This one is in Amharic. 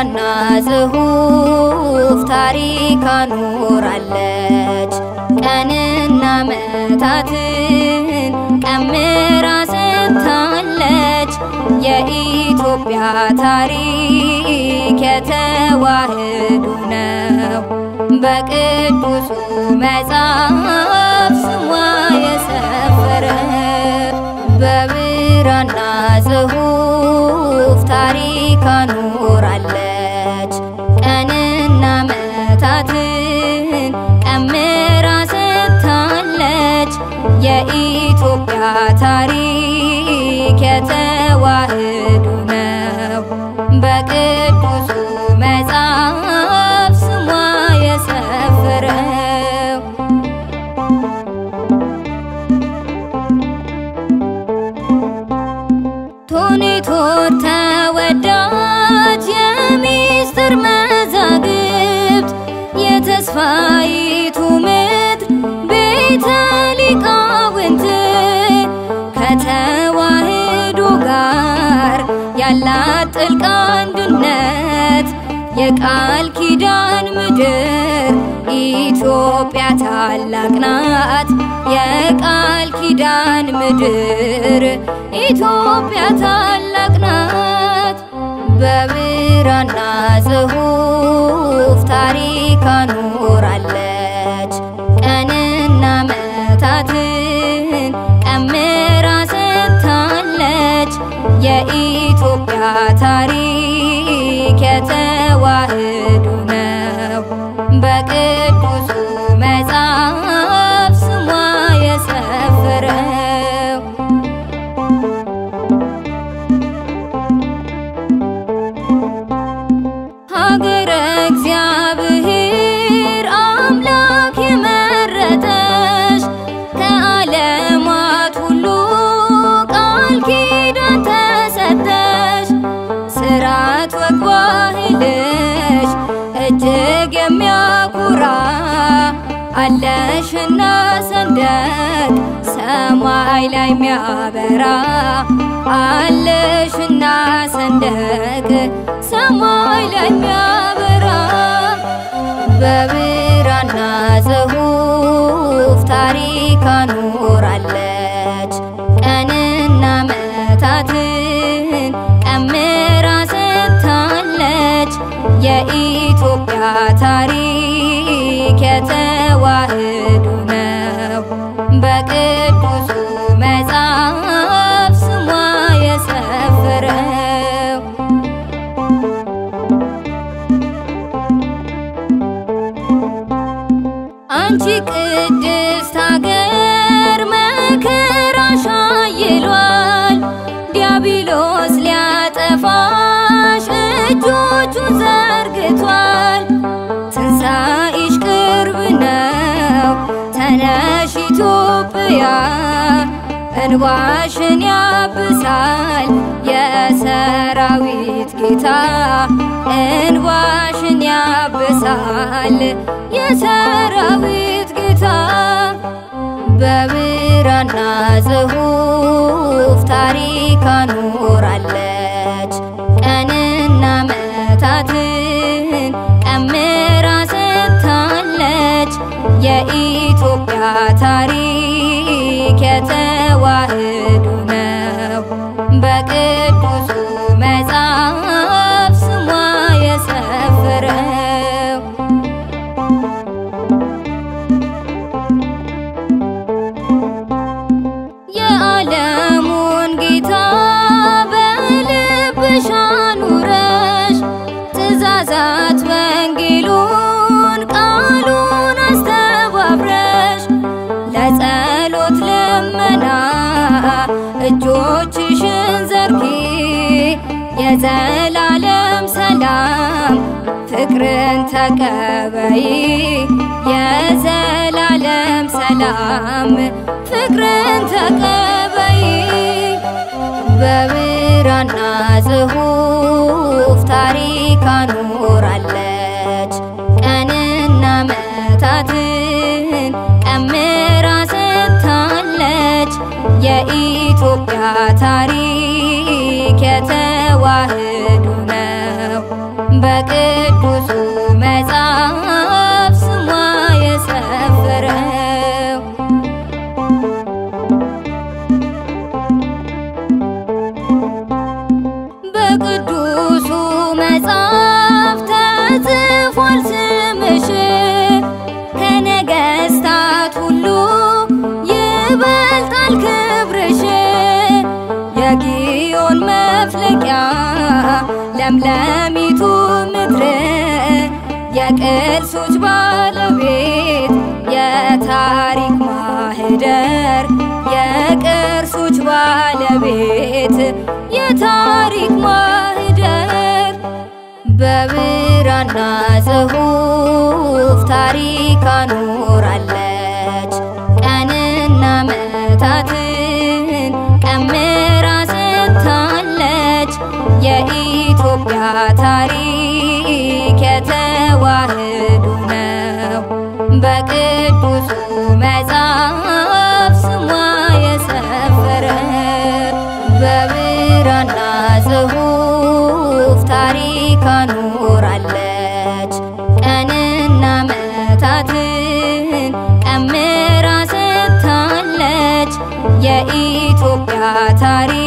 በብራና ጽሑፍ ታሪክ አኖራለች። ቀንና መታትን ቀምራ ሰጥታለች። የኢትዮጵያ ታሪክ የተዋህዶ ነው። በቅዱሱ መጽሐፍ ስሟ የሰፈረ በብራና ጽሑፍ ታሪክ አኖራለች። ቀንና መታትን ቀምራ ሰጥታለች። የኢትዮጵያ ታሪክ የተዋህዶ ነው። በቅዱሱ መጽሐፍ ስሟ የሰፈረው ቶኔቶር ተወዳጅ የሚስጥር መዛግብት የተስፋይቱ ምድር ቤተ ሊቃውንት ከተዋህዶ ጋር ያላት ጥልቅ አንድነት የቃል ኪዳን ምድር ኢትዮጵያ ታላቅ ናት። የቃል ኪዳን ምድር ኢትዮጵያ ታላቅ ናት። በብራና ጽሑፍ ታሪክ አኖራለች። ቀንና መታትን ቀምራ ሰጥታለች። የኢትዮጵያ ታሪክ የተዋህዶ ነው። በቅዱሱ መጽሐፍ ስሟ የሰፈረው ሀገረ እግዚአብሔር አምላክ የመረጠሽ ከዓለማት ሁሉ ቃል ኪዳን ተሰጠሽ። ስርዓት ወግ ባህልሽ እጅግ የሚያኮራ አለሽና ሰንደቅ ሰማይ ላይ የሚያበራ አለሽና ሰንደቅ ሰማይ ላይ የሚያበራ በብራና ጽሑፍ ታሪክ አኖራለች። ቀንና መታትን ቀምራ ሰጥታለች። የኢትዮጵያ ታሪክ የተዋህዶ ነው። በቅዱሱ መጽሐፍ ስሟ የሰፈረው አንቺ ቅድስት ሀገር መከራሽ አይሏል። ዲያብሎስ ሊያጠፋሽ እጆቹን ዘርግቷል። ትንሣኤሽ ቅርብ ነው። ተነሽ ኢትዮጵያ እንባሽን ያብሳል የሰራዊት ጌታ እንባሽን ያብሳል የሰራዊት ጌታ በብራና ጽሑፍ ታሪክ አኖራለች። ቀንና መታትን ቀምራ ሰጥታለች። የኢትዮጵያ ታሪክ የተዋህዶ ነው። በቅዱሱ መጽሐፍ ስሟ የሰፈረው የዓለሙን ጌታ በልብሽ አኑረሽ ትእዛዛት ወንጌሉን ቃሉን አስተባብረሽ ለጸሎት ልመና እጆችሽን ዘርጊ የዘላለም ሰላም ፍቅርን ተቀበይ የዘላለም ሰላም ፍቅርን ተቀበይ በብራና ጽሑፍ ታሪክ አኖራለች። ቀንና መታትን ቀምራ ሰጥታለች። የኢትዮጵያ ታሪክ የተዋህዶ ነው። በቅዱሱ መጽሐፍ ስሟ የሰፈረው በቅዱሱ መጽሐፍ ተጽፏል ስምሽ ከነገስታት ሁሉ ይበልጣል ክብርሽ የጊዮን መፍለቂያ ለምለሚቱ ምድር የቅርሶች ባለቤት የታሪክ ማህደር የቅርሶች ባለቤት የታሪክ ማህደር በብራና ጽሑፍ ታሪክ አኖራለች ቀንና መታትን ቀምራ ሰጥታለች የኢትዮጵያ ታሪክ የተዋህዶ ነው በቅዱሱ መጽሐፍ ስሟ የሰፈረ በብራና ጽሑፍ ታሪክ አኖራለች ቀንና መታትን ቀምራ ሰጥታለች የኢትዮጵያ ታሪክ